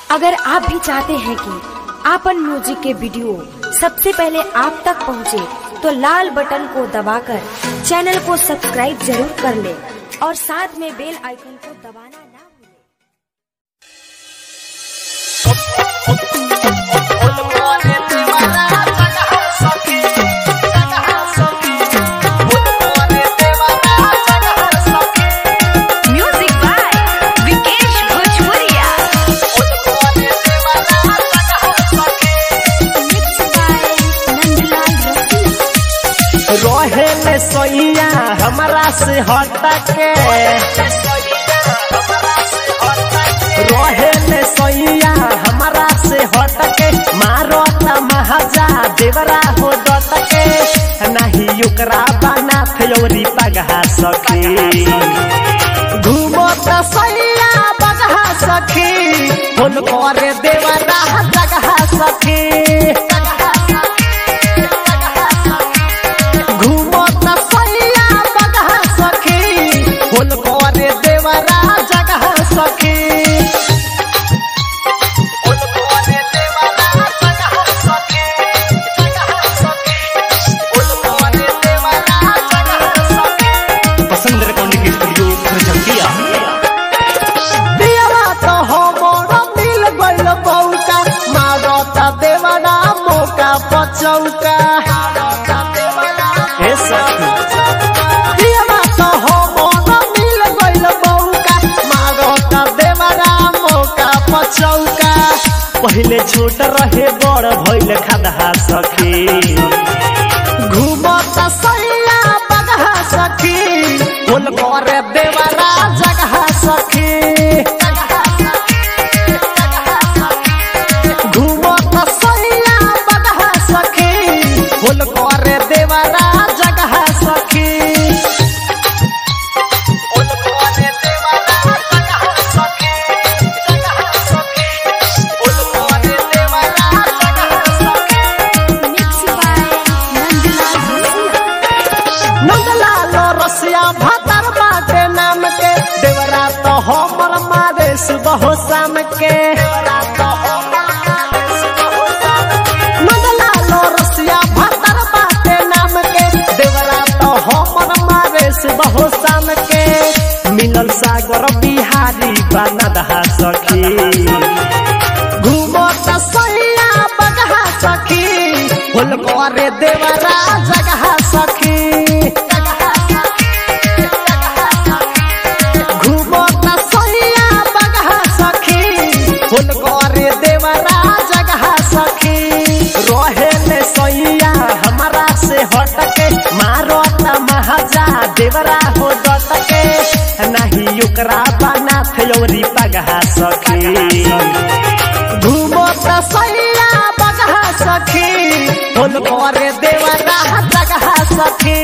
अगर आप भी चाहते हैं कि आपन म्यूजिक के वीडियो सबसे पहले आप तक पहुंचे, तो लाल बटन को दबाकर चैनल को सब्सक्राइब जरूर कर ले और साथ में बेल आइकन को दबाना ना भूलें। Music by Vikesh Bhojpuria. रहे ले सोइया हमरा से हटके रहे ले सोइया हमरा से हटके मारो त महाजा देवरा हो डटके नाही ओकरा बना फेवरी पगहा सखी घूमो त सैया बगहा सखी फोन करे देवरा जगहा सखी घूमो त सैया बगहा सखी फुल करे देवरा जगह सखी फुल करे देवरा जगह सखी जगह सखी फुल करे देवरा जगह सखी पसंद रिकॉर्डिंग स्टूडियो खरजंतिया दियरा तो हमर मिल गइल बौका मारो त देवरा मौका पचौका हे सखी दियरा तो हमर मिल गइल बौका मारो त देवरा मौका पचौका पहिले छोट रहे बड़ भइल खदहा सखी घूमत सैया बगहा सखी फुल करे देवरा जगह सखी घूमत सैया बगहा सखी फुल करे देवरा जगह सखी फुल करे देवरा जगह सखी जगह सखी फुल करे देवरा जगह सखी नंदलाल रसिया भातर बाटे नाम के देवरा तो हमर मारे सुबह शाम के नंदलाल रसिया भातर बाटे नाम के देवरा तो हमर मारे सुबह शाम के मिलल सागर बिहारी बनदहा सखी घूमो त सैया बगहा सखी फुल करे देवरा जगह सखी घूमो त सैया बगहा सखी फुल करे देवरा जगह सखी रहे ले सैया हमरा से हटके मारो त महाजा देवरा हो डटके नाही ओकरा बना फेवरी पगहा सखी घूमो त सैया बगहा सखी फुल करे देवरा जगह सखी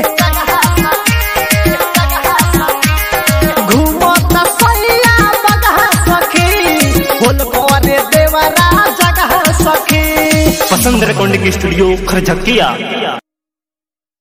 घूमो त सैया बगहा सखी फुल करे देवरा जगह सखी पसंद रिकॉर्डिंग स्टूडियो खरजंतिया